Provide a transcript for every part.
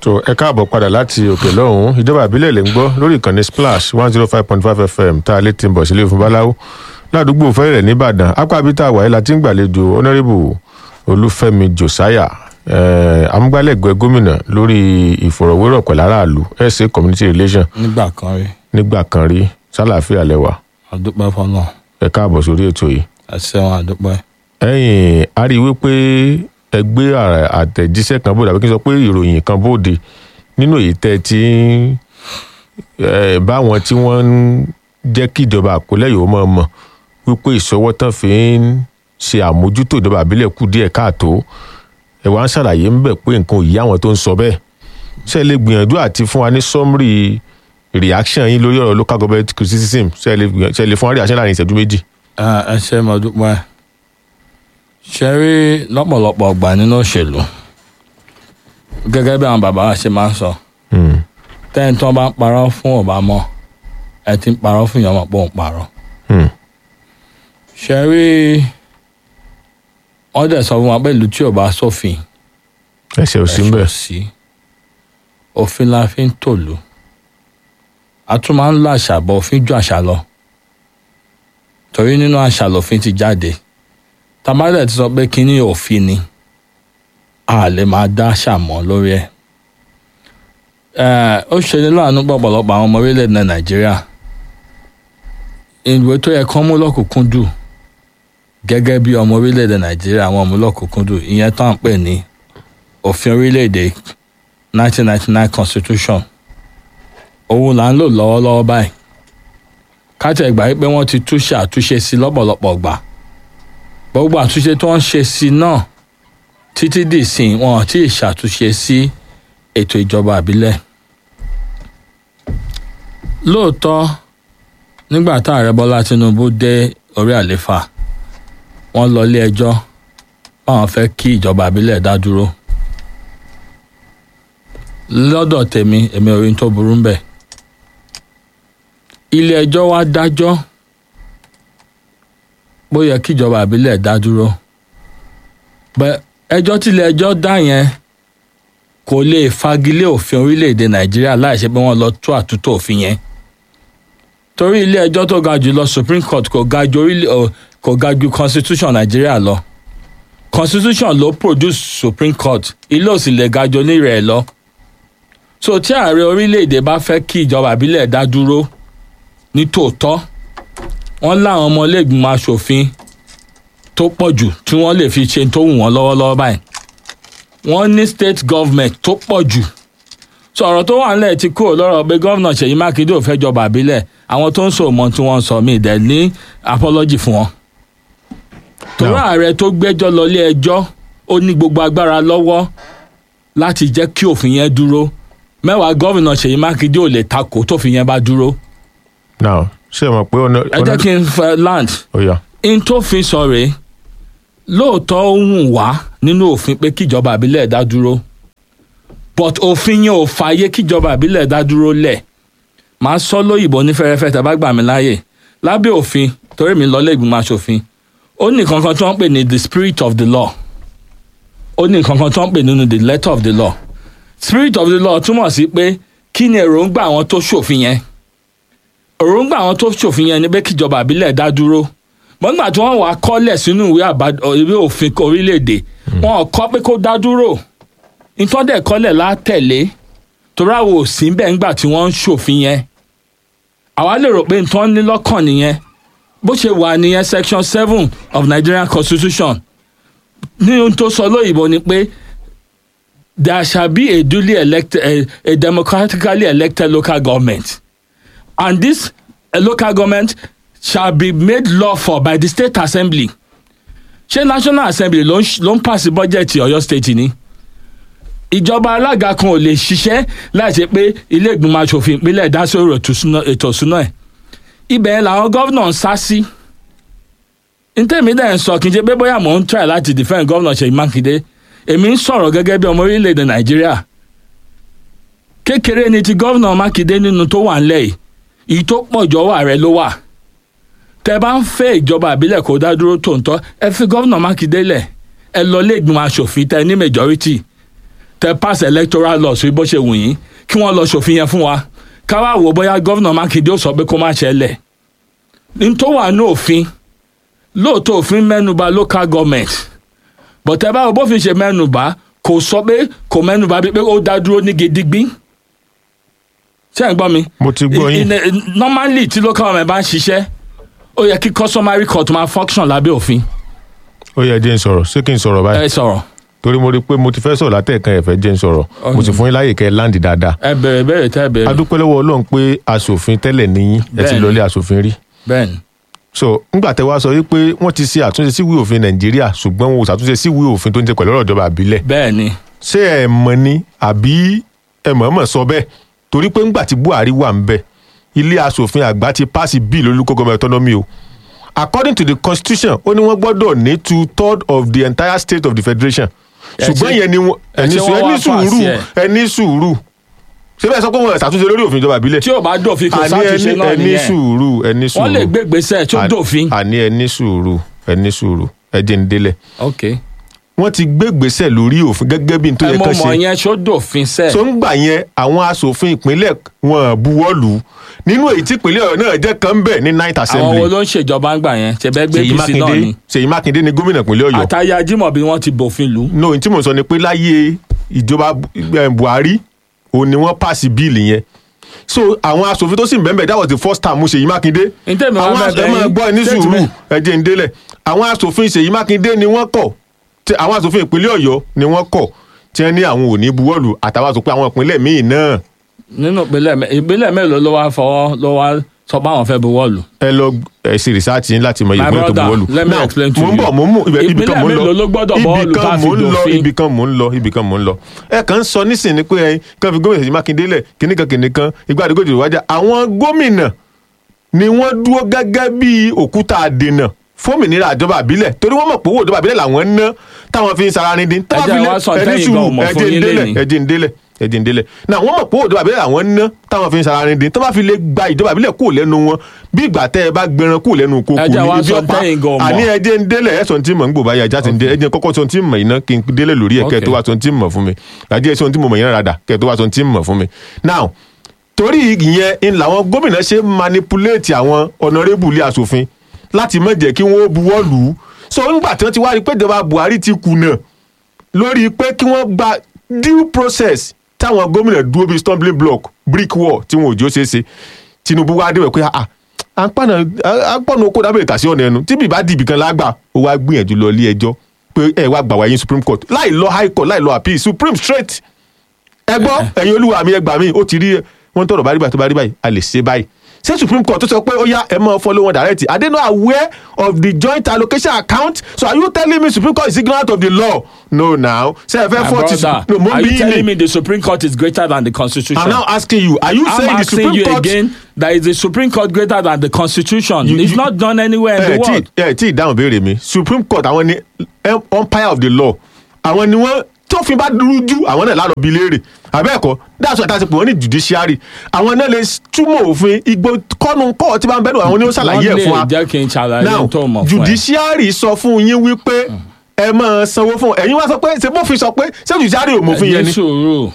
so ẹ káàbọ̀ padà láti òkè lọ́hùn-ún ìjọba ìbílẹ̀ lè ń gbọ́ lórí ìkànnì splash one zero five point five fm tá a lè ti ń bọ̀ sílé fún báláwo ládùúgbò fẹ́rẹ̀ nìbàdàn apábítà wàyí la ti ń gbàlejò honourable olúfẹ́mi josiah eh, amúgbálẹ́gbẹ̀ẹ́ gómìnà lórí ìfọ̀rọ̀wérọ̀ pẹ̀lú aráàlú sa community relation nígbà kan rí nígbà kan rí sálàáfíà lẹ́wà àdúpẹ́ fọlọ́ ẹ káàbọ̀ sórí ètò yìí ẹsẹ̀wọn àdúpẹ́. ẹ̀yìn a rí i wípé ẹgbẹ́ àtẹ̀jíṣẹ́ kan bóde àbí kí n sọ pé ìròyìn kan bóde nínú èyí tẹ́ tí báwọn tí wọ́n ń jẹ́ kí ìjọba àkọlẹ́ yìí ó mọ̀ mọ̀ wípé ìṣọwọ́ tán fi ń ṣe àmójútó ìjọba àbílẹ̀ kù díẹ̀ káàtó ẹ̀ wá ń ṣàlàyé ń bẹ̀ pé nǹkan ò yí àwọn tó ń sọ bẹ́ẹ̀ ṣe lè gbìyànjú àti fún wa ní summary reaction yín lórí ọ̀rọ̀ local government criticism ṣe lè gbìyànjú- ṣe lè fún wa reaction láàrin ìṣẹ́jú méjì. ẹ ṣe mo dúpẹ́ ṣe rí lọ́pọ̀lọpọ̀ ọgbà nínú òṣèlú gẹ́gẹ́ bí àwọn bàbá wa ṣe máa ń sọ Hmm. tẹ́yìn tí wọ́n bá ń parọ́ fún ọba mọ́ ẹ ti ń parọ́ fún ìyàwó pọ̀ ń parọ́ Hmm. ṣe rí wọ́n dẹ̀ sọ fún wa pé ìlú tí ò bá sófin ẹsẹ̀ ò sí ń ẹ̀ṣẹ̀ bẹ̀. ò sí òfin la fi ń tòlú a tún máa ń lo àṣà bọ̀ òfin ju àṣà lọ torí nínú àṣà lòfin ti jáde tamalẹ̀ ti sọ pé kínní òfin ni a lè máa dá àṣà mọ́ lórí ẹ̀ Ẹ̀, ó ṣe ní láàánú pọ̀pọ̀lọpọ̀ àwọn ọmọ orílẹ̀-èdè nàìjíríà ìwé tó yẹ kán mú lọ́kùnkúndùn gẹ́gẹ́ bí ọmọ orílẹ̀-èdè nàìjíríà àwọn ọmọ lọ́kùnkúndùn ìyẹn tó ń pè ní òfin orílẹ̀-èdè 1999 constitution òun là ń lò lọ́wọ́lọ́wọ́ báyìí káàtì ẹ̀gbà yìí pé wọ́n ti túṣe àtúnṣe sí lọ́pọ̀lọpọ̀ gbà gbogbo àtúnṣe tó ń ṣe sí náà títí dì sí wọn ò tí ì ṣàtúnṣe sí ètò ìjọba àbílẹ̀ lóòótọ́ nígbà tá ààrẹ bọ́lá tinubu dé orí àléfà wọ́n lọ ilé ẹjọ́ báwọn fẹ́ kí ìjọba àbílẹ̀ dá dúró lọ́dọ̀ tèmi èmi ò rí n tó burú ń bẹ̀ ilé ẹjọ́ wá dájọ́ bó yẹ kí ìjọba àbílẹ̀ dá dúró bẹ́ ẹjọ́ tí ilé ẹjọ́ dá yẹn kò lè fagilé òfin orílẹ̀-èdè nàìjíríà láì ṣe pé wọ́n lọ tú àtúntò òfin yẹn torí ilé ẹjọ́ tó ga jù lọ supreme court kò ga ju orílẹ̀ ò- kò ga ju constitution nàìjíríà lọ constitution ló produce supreme court ilé òsì lè ga ju onírẹ̀ lọ so tí ààrẹ orílẹ̀-èdè bá fẹ́ kí ìjọba àbílẹ̀ dá dúró ní tòótọ́ wọ́n láwọn ọmọ iléègbìmọ̀ asòfin tó pọ̀ jù tí wọ́n lè fi ṣe tó wù wọ́n lọ́wọ́lọ́wọ́ báyìí wọ́n ní state government tó pọ̀ jù sọ̀rọ̀ tó wà nílẹ̀ ti kúrò lọ́rọ̀ pé gómìnà ṣèyí mákindé ò fẹ́ jọba àbílẹ̀ àwọn tó ń sọ mọ́ tí wọ́n ń sọ mí dẹ̀ ní apology fún wọn. torí Now- ààrẹ tó gbẹ́jọ́ lọ ilé ẹjọ́ ó ní gbogbo agbára lọ́wọ́ láti jẹ́ kí òfin yẹn dúró mẹ́wàá gómìnà ṣèyí mákindé ò lè takò tófin yẹn bá dúró. now ṣé ẹ mọ̀ pé ọ̀nà ẹ jẹ́ kí n fẹ́ land ó yá n tó fi sọ rèé lóòótọ́ ó wùn wá nínú òfin pé kíjọba àbílẹ̀ dá dúró but òfin yẹn ò fààyè kíjọba àbílẹ̀ dá dúró lẹ̀ màá sọ lóyìnbó ní fẹ́rẹ́fẹ́ tẹ́ bá gbà mí láàyè lábẹ́ òfin torí mi lọ lẹ́gbìmọ̀ aṣòfin ó ní nǹkan kan tí wọ́n ń pè ní the spirit of the law ó ní nǹkan kan tí wọ́n ń pè nínú the letter of the law spirit of the law túmọ̀ sí pé kí ni èròǹgbà àwọn tó ṣòfin yẹn èròǹgbà àwọn tó ṣòfin yẹn ni pé kíjọba àbílẹ̀ dá dúró mọ́gbà tí wọ́n wàá kọ́lẹ̀ sínú ìwé àbá- ọ, ìwé òfin orílẹ̀-èdè wọn ò kọ́ pé kó dá dúró ìtọ́dẹ̀ kọ́lẹ̀ látẹ̀lé torí àwọn ò sí bẹ́ẹ̀ ńgbà tí wọ́n ń ṣòfin yẹn àwa lè rò pé nǹkan ní lọ́kàn nìyẹn bó ṣe wà nìyẹn section seven of Nigerian constitution ní ohun tó sọ lóyìnbó ni pé there shall be a duly elected a, a democratically elected local government and this uh, local government shall be made lawful by the state assembly ṣé national assembly ló ń ṣ- ló ń pàṣẹ bọ́jẹ̀tì ọ̀yọ́ state ni ìjọba alága kan ò lè ṣiṣẹ́ láì ṣe pé ilé ìgbìmọ̀ asòfin ìpínlẹ̀ dá sórí ètò ìṣúná- ètò ìṣúná ẹ̀ ibẹ̀ yẹn làwọn gómìnà ń sá sí ntẹ́mi dẹ̀ ń sọ kí n ṣe pé bóyá mò ń try láti defend gómìnà Ṣèyí Mákindé èmi ń sọ̀rọ̀ gẹ́gẹ́ bí ọmọ orílẹ̀-èdè Nàìjíríà kékeré ni ti gómìnà Mákindé nínú tó wà ńlẹ̀ yìí èyí tó pọ̀ jọ̀wọ́ ààrẹ ló wà tẹ bá ń fẹ́ ìjọba àbílẹ̀ kó dá dúró tòǹtọ́ ẹ fi gómìnà Mákindé lẹ̀ ẹ lọ lé ìgbìmọ̀ asòfin tẹ ní majority tẹ pass electoral law sí bó ṣe wù yín kí wọ́n lọ ṣòfin yẹn fún wa ká wá wò bóyá gómìnà mákindé ó sọ pé kó má ṣẹlẹ̀ ní tó wà ní òfin lóòótọ́ òfin mẹ́nuba local government bọ̀tẹ́ báwo bófin ṣe mẹ́nuba kò sọ pé kò mẹ́nuba bí pé ó dá dúró ní gidigbí ṣé ẹ̀ ń gbọ́ mi. mo ti gbọ́ yín In- in- normally tí local government bá ń ṣiṣẹ́ ó yẹ kí customary court máa function lábẹ́ òfin ó yẹ jẹ́ n sọ̀rọ̀ ṣé kí n sọ̀rọ̀ báyìí ẹ sọ̀rọ̀ torí mo rí i pé mo ti fẹ́ sọ̀rọ̀ látẹ̀kan ẹ̀fẹ́ jẹ́ n sọ̀rọ̀ mo sì fún yín láyè kẹ́ ẹ láǹdì dáadáa ẹ bẹ̀rẹ̀ bẹ̀rẹ̀ tẹ́ bẹ̀rẹ̀ adúpẹ́ lọ́wọ́ ọlọ́run pé aṣòfin tẹ́lẹ̀ níyín ẹ ti Bẹ́ẹ̀ni. lọlé aṣòfin rí bẹ́ẹ̀ ni so ńgbà tẹ́ wá sọ wípé wọ́n ti ṣe àtúnṣe sí ìwé òfin nàìjíríà ṣùgbọ́n wọn ò ṣàtúnṣe sí ìwé òfin tó ń jẹ pẹ̀lú ọ̀rọ̀ ìjọba àbílẹ̀ bẹ́ẹ̀ ni ṣé ẹ mọ̀ ni àbí ẹ mọ̀ọ́mọ̀ sọ bẹ́ẹ̀ torí pé ńgbà tí buhari wà ń bẹ̀ ilé aṣòfin àgbà ti pass bill olùkọ́ government autonomy o according to the constitution ó ní wọ́n gbọ́dọ̀ ní two third of the entire state of the federation Ẹ ṣùgbọ́n ṣe- yẹn ni wọ́n ẹ ẹni ṣe sùúrù wọ́n ẹni wá pass sùúrù ẹ̀. ẹni sùúrù ṣé bẹ́ẹ̀ sọ pé wọ́n ṣàtúnṣe lórí òfin ìjọba àbílẹ̀ tí ò bá dòfin kò àní sátúnṣe ẹni náà ẹni nìyẹn sùúrù ẹni sùúrù wọ́n lè gbé gbèsè tí ó Àní- dòfin. àní ẹni sùúrù ẹni sùúrù ẹ jẹ́ ń délẹ̀ ok wọ́n ti gbé gbèsè lórí òfin gẹ́gẹ́ bí n tó ẹ yẹ mọ̀ kán mọ̀ ṣe yẹn ṣó dòfin sẹ́ẹ̀. tó ń gbà yẹn àwọn asòfin ìpínlẹ̀ wọn buwọ́ lù ú nínú èyí tí ìpínlẹ̀ ọ̀yọ́ náà jẹ́ kan bẹ̀ ní ninth àwọn wo assembly ló ń ṣèjọba ń gbà yẹn ṣe bẹ́ẹ̀ gbé ṣèyí bísí náà mákindé ni ṣèyí mákindé ni gómìnà ìpínlẹ̀ ọ̀yọ́ àtàyè ajímọ̀bí wọ́n ti bòfin lù ú. no ohun tí mò ń sọ ni pé láyé ìjọba eh, buhari òun ni wọ́n pàṣẹ bíìlì yẹn so àwọn asòfin tó sì ń bẹ́ẹ̀ that was the first time mo ṣèyí mákindé Ntẹ́mi wá àwọn bẹ̀bẹ̀ ẹ máa yín, gbọ́ ẹ ní state sùúrù men. ẹ jẹ́ ń délẹ̀ àwọn asòfin ṣèyí mákindé ni wọ́n kọ̀ tí àwọn asòfin ìpínlẹ̀ ọ̀yọ́ ni wọ́n kọ̀ tí wọ́n ní àwọn ò ní buwọ́lù àtàwọn asòfin àwọn ìpínlẹ̀ míì náà nínú ìpínlẹ̀ mẹ́- ìpínlẹ̀ mélòó ló wá fọwọ́ ló wá sọ pé àwọn fẹ́ buwọ́ lù. ẹ lọ ẹ ṣe rìsáàtì yín láti mọ iye My ìpínlẹ̀ tó brother, buwọ́lù. let me Now, explain to mo ń you. bọ̀ mo ń mú ibẹ̀- ibì kan Ìpínlẹ̀ mo ń lọ mélòó ló gbọ́dọ̀ buwọ́lù ibì tá a kan fi mo ń lọ dòfin? ibì kan mo ń lọ ibì kan mo ń lọ. ẹ kàn ń sọ nísìnyí ni pé ẹ kàn fi gómìnà Ṣèyí Mákindé lẹ̀ kíníkan kíníkan ìgbà àdìgójì ìwájà àwọn gómìnà ni wọ́n dúró gẹ́gẹ́ bí òkúta àdènà fómìnira àjọba àbílẹ̀ torí wọ́n mọ̀ pé owó ìjọba àbílẹ̀ làwọn ń ná táwọn fi ń sara ní dín. Ẹ jẹ́ wá sọ tẹ́yìn gan ọmọ fún yín lénìí. ẹjẹ ń délẹ̀ ẹjẹ ń délẹ̀ náà wọ́n mọ̀ pé owó ìjọba àbílẹ̀ làwọn ń ná táwọn fi ń sara ní dín tó bá fi lè gba ìjọba àbílẹ̀ kúrò lẹ́nu wọn bí ìgbà tẹ́ ẹ bá gbẹran kúrò lẹ́nu kókó Ẹ jẹ́ wá ní ibi sọ ọ̀pá tẹ́yìn gan ọmọ. àní ẹjẹ ń délẹ̀ ẹ̀sọ̀ tí mò ń gbò báyà ẹja ti ń dé ẹjẹ kọ́kọ́ sọ tí mò iná kí n délẹ̀ lórí ẹ̀ kẹ́ ẹ tó wá sọ tí mò fún mi àjẹ́ sọ tí mò mọ̀ yẹn rádà kẹ́ ẹ tó wá sọ tí mò fún mi now torí ìyẹn ń làwọn gómìnà ṣe manipulate àwọn ọ̀nàrẹ́bùlé asòfin láti má jẹ́ kí wọ́n buwọ́ lù ú so nígbà tí wọ́n ti wá rí pé ìjọba Buhari ti kùnà lórí pé kí wọ́n gba due process táwọn gómìnà dúró bíi stumbling block brick wall tí wọn ò jó ṣeé ṣe Tinubu wá débẹ̀ pé ah à ń pàna à ń pọ̀nà oko dábìlì tàṣí ọ̀nà ẹnu tí bìbá dìbì kan lágbà ó wá gbìyànjú lọ ilé ẹjọ́ pé ẹ wá gbà wáyé Supreme Court láì lọ High Court láì lọ appeal Supreme straight ẹ gbọ́ ẹ̀yin olúwa mi ẹ gbà mí ó ti rí wọ́n tọrọ bá rí báyìí tó bá rí báyìí a lè ṣe báyìí ṣé supreme court tó sọ pé ó yá ẹ máa follow wọn direct are they not aware of the joint allocation account so are you telling me supreme court is ignorant of the law no now ṣe ẹ fẹ́ My fọ́ọ̀tì brother, no mo are bí you telling ní me the Supreme Court is greater than the Constitution? i'm now asking you are you I'm saying the asking supreme you court again that is the Supreme Court greater than the Constitution? You- it's you- not done anywhere in ẹ the tí world. ẹ tí ìdáhùn béèrè mi supreme court àwọn ni em- umpire of the law àwọn ni wọ́n tófin bá dúró jù àwọn náà lálọ́ bi léèrè àbẹ́ẹ̀kọ́ that's why àti pé wọ́n ní judiciary àwọn náà lè túmọ̀ òfin igbó kọ́nu kọ́ tí bá ń bẹ́ẹ̀ àwọn ni ó ṣàlàyé ẹ̀ fún wa Wọ́n lè jẹ́ kí n ṣàlàyé now tó mọ̀ fún ẹ. judiciary sọ fún yín wípé ẹ máa sanwó fún ẹ̀yin wá sọ pé ṣe bófin sọ pé ṣé judiciary ò mọ̀fin yẹn ní ni sùúrù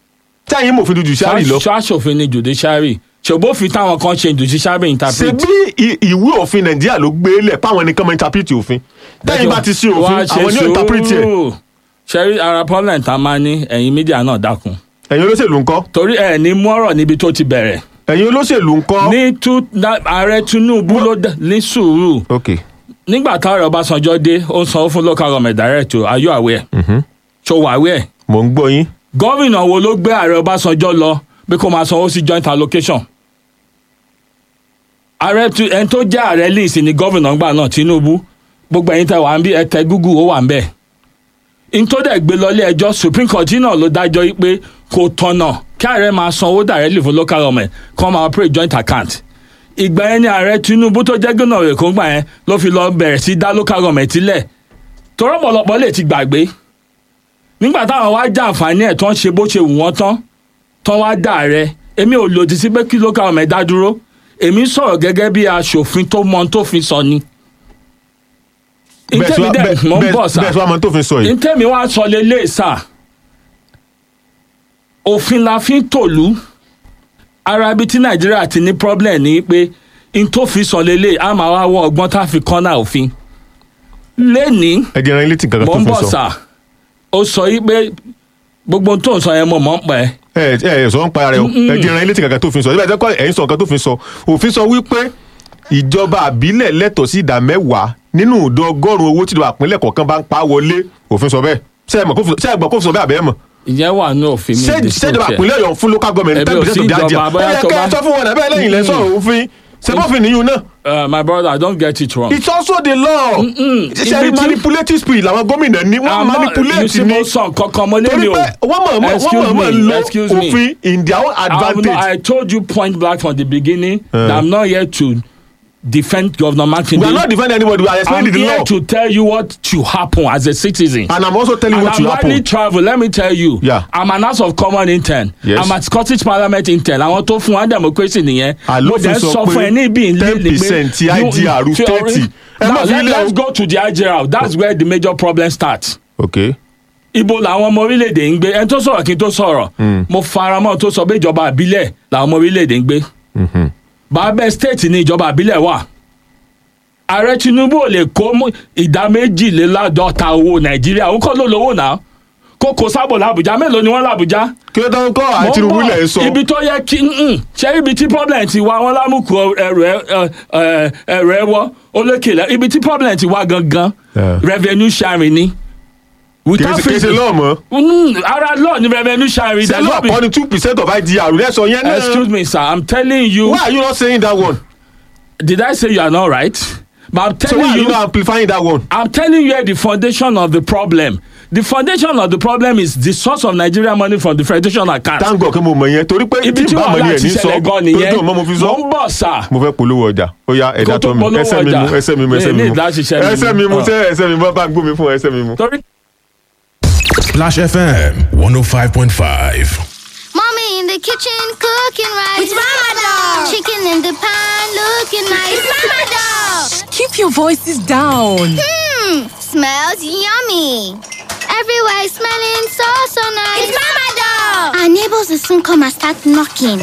tí ẹ̀yin mọ̀fin ju judiciary lọ ṣáṣòfin ni judiciary ṣògbófin táwọn kan ṣe judiciary ṣe interpret. bí i- ìwé òfin nàìjíríà ló gbé lẹ̀ páwọn nìkan máa interpret òfin tẹ́yìn bá ti ṣe òfin Wá ṣe àwọn ni ó interpret ẹ̀ sùúrù. ṣẹ́rí ara problem tá a máa ní ẹ̀yin mídíà náà dákun ẹ̀yin olóṣèlú ńkọ́ torí ẹ̀ ní mú ọ̀rọ̀ níbi tó ti bẹ̀rẹ̀ ẹ̀yin olóṣèlú ńkọ́. ní tú na- ààrẹ Tinubu ló dá- ní sùúrù ok nígbà táwọn Ọbásanjọ́ dé ó ń sanwó fún local government direct o are you aware so wà aware mò ń gbọ́ yín gómìnà wo ló gbé ààrẹ Ọbásanjọ́ lọ bí kò máa sanwó sí joint allocation ààrẹ tu ẹni tó jẹ́ ààrẹ lẹ́sìn ní gómìnà ńgbà náà Tinubu gbogbo ẹ̀yin tẹ wà ń bí ẹ tẹ Google ó wà ń bẹ̀ n tó dẹ̀ gbé lọlé ẹjọ́ Supreme Court náà ló dájọ́ yìí pé kò tọ̀nà kí ààrẹ máa sanwó directly fún local government kí wọ́n máa operate joint account ìgbà yẹn ni ààrẹ Tinubu tó jẹ́ gómìnà rẹ̀ kó gbà yẹn ló fi lọ bẹ̀rẹ̀ sí dá local government sílẹ̀ torọ́ pọ̀lọpọ̀ lè ti gbàgbé nígbà táwọn wá já àǹfààní ẹ̀ tán ṣe bó ṣe wù wọ́n tán tán wá dà rẹ èmi ò lòdì sí pé kí local government dá dúró èmi sọ̀rọ̀ gẹ́gẹ́ bí aṣòfin tó mọ ohun tó fi sọ ni. bẹ́ẹ̀ ntẹ́mi sọ- dẹ̀ bẹ́ẹ̀- mọ̀ ń bẹ́ẹ̀- bọ̀ sá bẹ́ẹ̀ sọ àmọ́ tó fi sọ yìí ntẹ́mi wá sọ lélẹ̀ sá òfin la fi ń tòlú ara ibi tí nàìjíríà ti ní problem ni pé n tó fi sọ lélẹ̀ a máa wá wọ ọgbọ́n tá a fi kọ́nà òfin lẹ́ni ẹ jẹ́ ẹran ilé tí nǹkan mò kan ń tó bọ̀ fi sọ. sà ó sọ yí pé gbogbo ohun tó ń sọ yẹn mo mọ̀ ń pẹ́ ẹ ẹ ẹ sọ ń pa rẹ o ẹ jẹ́ ẹran ilé tí nǹkan kan tó fi sọ nígbà tí ẹ ń sọ nǹkan tó fi sọ òfin sọ wípé ìjọba àbílẹ̀ lẹ́tọ̀ọ́ sí ìdá mẹ́wàá nínú ìdá ọgọ́rùn-ún owó tí ìjọba àpínlẹ̀ kọ̀ọ̀kan bá ń pa wọlé òfin sọ bẹ́ẹ̀ ṣé ẹ mọ̀ kó fi- ṣé ẹ gbọ́ kó fi sọ bẹ́ẹ̀ àbẹ́ mọ̀ ìyẹn wà ní òfin mi ṣé ṣèjọba dispute ẹ̀. àpínlẹ̀ ọ̀yọ́ fún local government Ẹbí ten ò percent sí of their ìjọba, area bóyá ẹ yẹ tó kẹ́ ẹ bá- sọ fún wọn ẹ̀bẹ́ lẹ́yìn lẹ́sọ̀ òfin ṣé bófin nìyún náà Uh, my brother don't get it wrong. it's also the law ṣe Ibi tí- manipulative spirit làwọn gómìnà ní wọ́n I'm not- you manipulate see, ní mo sọ nǹkan kan mo lé torí mi o. pé wọ́n mọ̀ mọ̀ Excuse wọ́n mọ̀ mọ̀ me, lo excuse me. òfin in their own I'm not, advantage. I told you point blank from the beginning that I'm not here to defend Governor Makinde. we are not defending anybody we are I'm explaining the here law to tell you what should happen as a citizen. and i'm also telling you and what I'm will widely happen. travel let me tell you. Yeah. I'm an House of Common intern. Yes. I'm at Scottish Parliament intern. Àwọn tó fún wa democracy nìyẹn. Àlófin Mo dẹ̀ sọ sọ pé fún ẹ ní ibi ìlú 10% ti IGR you- 30. Ẹ má Now fi let, ilé o. let's go to the IGR that's where the major problem starts. okay ibo làwọn ọmọ orílẹ̀-èdè ń gbé ẹni tó sọ̀rọ̀ kí n tó sọ̀rọ̀ mo faramọ́ tó sọ pé ìjọba àbílẹ̀ làwọn ọmọ orílẹ̀-èdè ń gbé bàbá state ní ìjọba àbílẹ̀ wà ààrẹ tinubu ò lè kó mú ìdá méjìléláàádọ́ta owó nàìjíríà òun kọ́ ló lówó náà kó kó sábò làbújá mélòó ni wọ́n làbújá. kí ló dán kọ́ Mo ń àti bọ̀. ìrúlẹ̀ sọ ibi tó yẹ kí mm, ṣé ibi tí problem ti wá wọn lámùkù ẹrù ẹ ẹ, ẹrù ẹ wọ olókèlè ibi tí problem ti wá gangan Yeah. revenue sharing ni. Without kì í ṣe fifty- lọ́ọ̀ mọ́ Mm, ara law ni revenue sharing. ṣe There's lọ́ọ̀ no be- kọ́ ni two percent of idr lẹ́sọ̀ yẹn náà Excuse me, sir. I'm telling you. why are you not saying that one Did I say you are not right? But I'm so telling why are you. you not amplifying that one. I'm telling you the foundation of the problem. The foundation of the problem is the source of Nigeria money from the federation account. thank God pé mo mọ̀ yẹn torí pé Ibi tí tí bá mọ̀ ni wàhálà ẹ̀ ti ní sọ ṣẹlẹ̀ gan torí nìyẹn. tí mo fi Mo sọ ń bọ̀ sà. mo fẹ́ polówó ọjà ó yá ẹ̀dá Kó tó tó mi polówó ẹsẹ̀ mi ọjà. mu ẹsẹ̀ mi mu Mi ẹsẹ̀ mi ní mu láti ṣiṣẹ́ mi ẹsẹ̀ mu. mi mu Ah. ṣe ẹsẹ̀ mi mu bá ń gbó mi fún ẹsẹ̀ mi mu. Torí Splash FM 105.5. Mommy in the kitchen cooking rice. It's Mama Dog. Chicken in the pan looking nice. It's Mama Dog. Keep your voices down. Hmm, smells yummy. Everywhere is smelling so so nice. It's Mama Dog. Our neighbors will soon come and start knocking.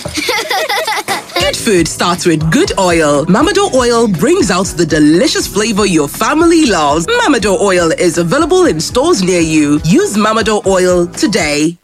Good food starts with good oil. Mamado oil brings out the delicious flavor your family loves. Mamado oil is available in stores near you. Use Mamado oil today.